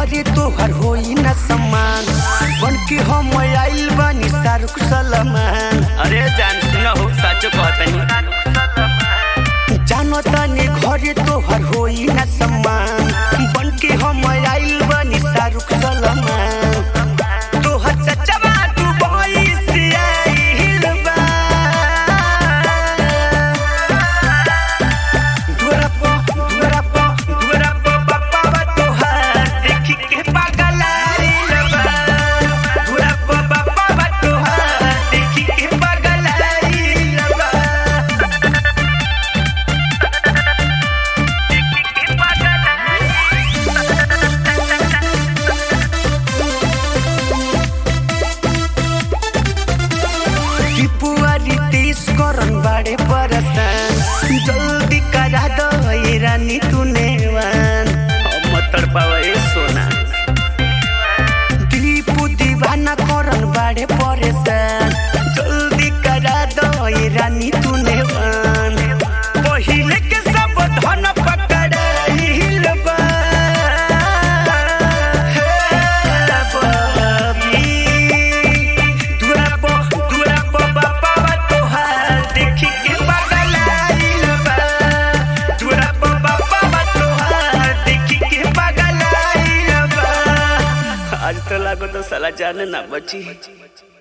घरे तोहर होई न सम्मान बन के हम आइल बानी शाहरुख सलमान अरे जान सुन हो साचो कहतनी जानो तनी घरे तोहर होई न सम्मान बन के हम आइल बानी शाहरुख सलमान तोहर चचवा दुबई से आइल बा धुरा पो धुरा पो धुरा पो बाबा तोहर देखी के पागल आइल बा धुरा पो बाबा तोहर देखी के पागल आइल बा टिपुआरी तीस करन बाड़े परसान जल्दी करा दो ये रानी तूने वान अब मत तड़पावा ए सोना दीपू दीवाना करन बाड़े परेशान जल्दी करा दो ये रानी तूने वान पहिले के सब धन पकड़ाइल बा हे बाबी दुरा पो दुरा पो बाबा तोहार देखी के पागल आइल बा दुरा पो बाबा तोहार देखी के पागल आइल बा आज तो लागो तो साला जाने ना बची